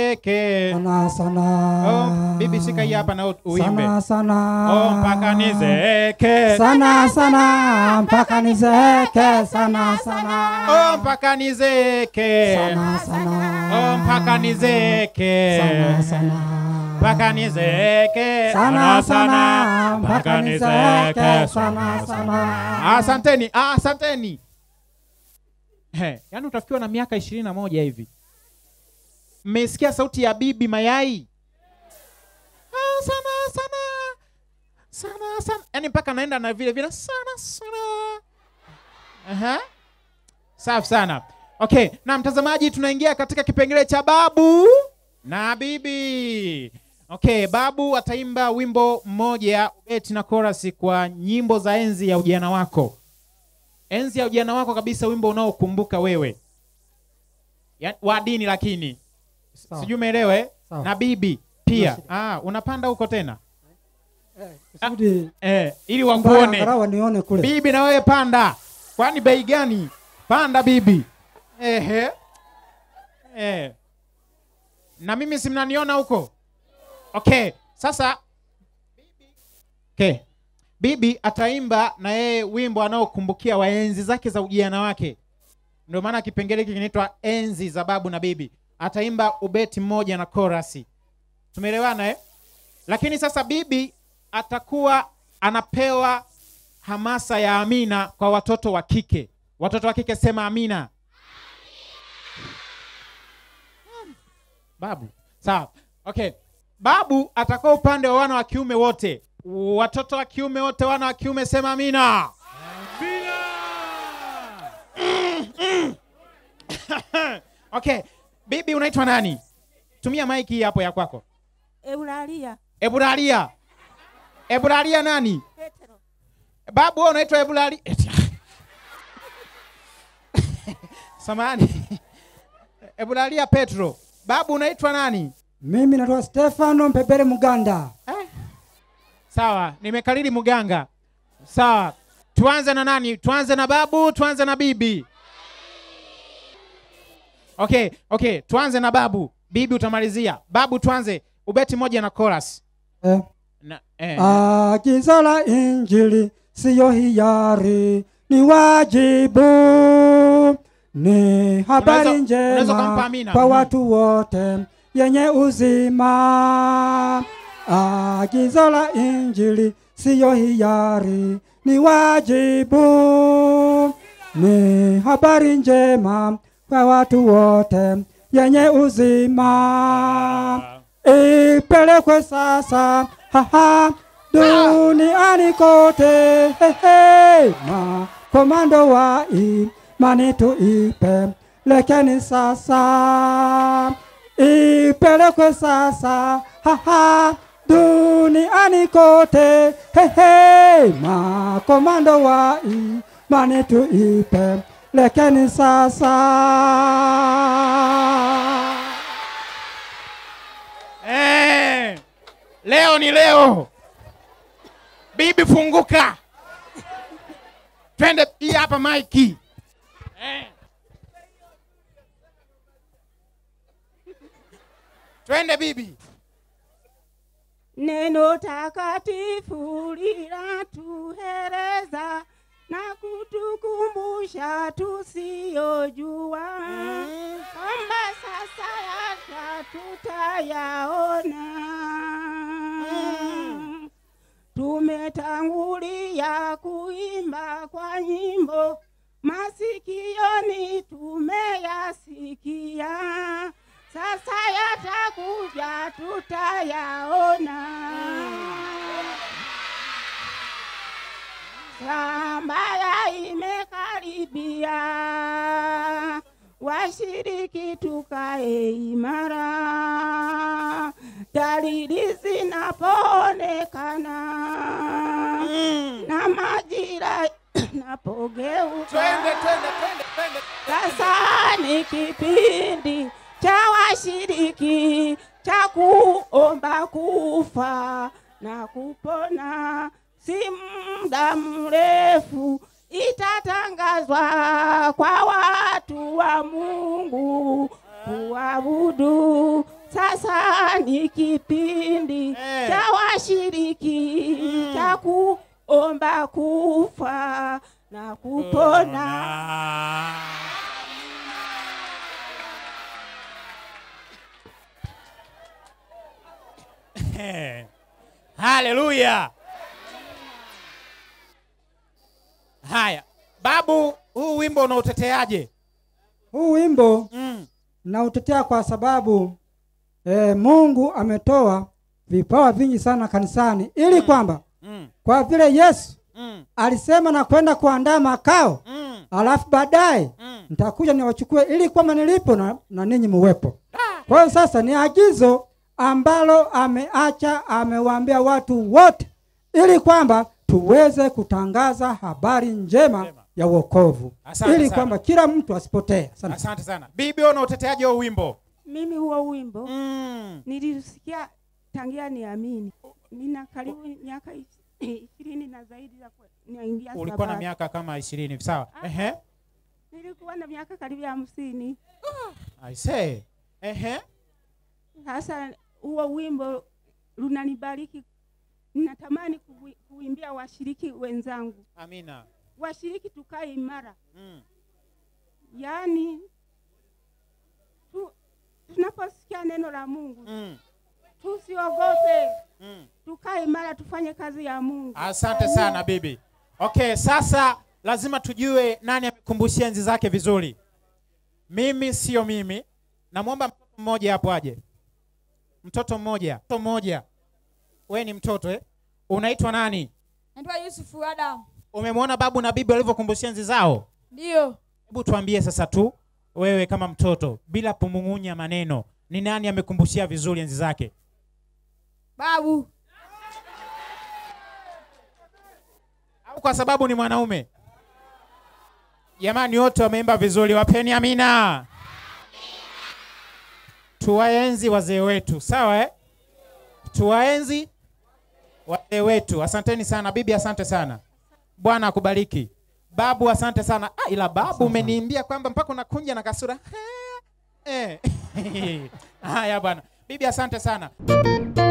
nizeke sana sana oh, bibi shika hii hapa na u- uimbe sana sana oh, mpaka nizeke sana sana mpaka nizeke sana sana oh, mpaka nizeke sana sana oh, mpaka nizeke sana sana mpaka nizeke sana sana mpaka nizeke sana sana asanteni ah, asanteni He, yaani utafikiwa na miaka ishirini na moja hivi mmesikia sauti ya bibi mayai ah, sana sana sana sana yaani mpaka naenda na vile vile sana sana Aha. safi sana okay na mtazamaji tunaingia katika kipengele cha babu na bibi okay babu ataimba wimbo mmoja ubeti na korasi kwa nyimbo za enzi ya ujana wako enzi ya ujana wako kabisa wimbo unaokumbuka wewe ya, wa dini lakini Sawa. sijui umeelewa eh? Sawa. na bibi pia Nashika. ah, unapanda huko tena kusudi eh, ili mbaya wakuone angalau nione kule bibi na wewe panda kwani bei gani panda bibi Ehe. Eh. na mimi si mnaniona huko okay sasa okay. bibi ataimba na yeye wimbo anaokumbukia wa enzi zake za ujana wake ndio maana kipengele hiki kinaitwa enzi za babu na bibi ataimba ubeti mmoja na korasi tumeelewana eh? lakini sasa bibi atakuwa anapewa hamasa ya amina kwa watoto wa kike watoto wa kike sema amina Hmm. babu sawa okay babu atakuwa upande wa wana wa kiume wote watoto wa kiume wote wana wa kiume sema amina okay bibi unaitwa nani tumia maiki hii hapo ya kwako Eulalia eburalia eburalia nani Petro babu wewe unaitwa eburalia samani eburalia petro babu unaitwa nani mimi naitwa stefano mpepere muganda eh? sawa nimekariri mganga sawa tuanze na nani tuanze na babu tuanze na bibi okay okay tuanze na babu bibi utamalizia babu tuanze ubeti moja na chorus eh. na, eh. Agizo la Injili siyo hiari, ni wajibu, ni habari Unaweza- unaweza ukampa njema amina. kwa Mhm. watu wote yenye uzima. Agizo la Injili siyo hiari, ni wajibu, ni habari njema kwa watu wote yenye uzima ipelekwe sasa haha duniani kote hehe makomando wa imani tuipe lekeni sasa ipelekwe sasa haha duniani kote hehe makomando wa imani tuipe lekeni sasa Eh, leo ni leo. Bibi funguka. Twende hii hapa maiki. Eh. Twende bibi. Neno takatifu linatueleza na kutukumbusha tusiyojua kwamba sasa hata tutayaona. Tumetangulia kuimba kwa nyimbo, masikioni tumeyasikia, sasa yatakuja tutayaona. Sambaya imekaribia, washiriki tukae imara, dalili zinapoonekana na majira napogeuka. Twende twende twende twende. Sasa ni kipindi cha washiriki cha kuomba kufa na kupona, si muda mrefu itatangazwa kwa watu wa Mungu kuabudu. Sasa Sasa ni kipindi Eh. cha washiriki Mm. cha kuomba kufa na kupona. haleluya haya babu huu wimbo unauteteaje Huu wimbo mm. nautetea kwa sababu e, Mungu ametoa vipawa vingi sana kanisani ili kwamba Mm. kwa vile Yesu Mm. alisema na kwenda kuandaa makao, Mm. alafu baadaye Mm. nitakuja niwachukue ili kwamba nilipo na, na ninyi muwepo. Ah. Kwa hiyo sasa ni agizo ambalo ameacha, amewaambia watu wote ili kwamba tuweze kutangaza habari njema Njema. ya wokovu Asante ili sana. kwamba kila mtu asipotee. Asante. asante sana bibi wewe unauteteaje huo wimbo Mimi huo wimbo mm. nilisikia tangia niamini. Nina karibu miaka is- ishirini na zaidi ya kwe- naingia ulikuwa na Sabato. miaka kama ishirini hivi sawa ehe Nilikuwa na miaka karibu ya hamsini. i say ehe Sasa huo wimbo lunanibariki, ninatamani kuwi- kuimbia washiriki wenzangu, amina washiriki tukae imara, mm. yaani tu, tunaposikia neno la Mungu Mm. tusiogope, Mm. tukae imara, tufanye kazi ya Mungu. asante sana bibi okay sasa lazima tujue nani amekumbushia enzi zake vizuri mimi sio mimi namwomba mtoto mmoja hapo aje mtoto mmoja mtoto mmoja we ni mtoto eh? unaitwa nani Naitwa Yusufu Adam. umemwona babu na bibi walivyokumbushia enzi zao Ndiyo. hebu tuambie sasa tu wewe kama mtoto bila kumung'unya maneno ni nani amekumbushia vizuri enzi zake Babu. au kwa sababu ni mwanaume jamani wote wameimba vizuri wapeni amina tuwaenzi wazee wetu sawa eh? tuwaenzi wazee wetu asanteni sana bibi asante sana bwana akubariki babu asante sana ah, ila babu umeniimbia kwamba mpaka unakunja na kasura eh. haya bwana bibi asante sana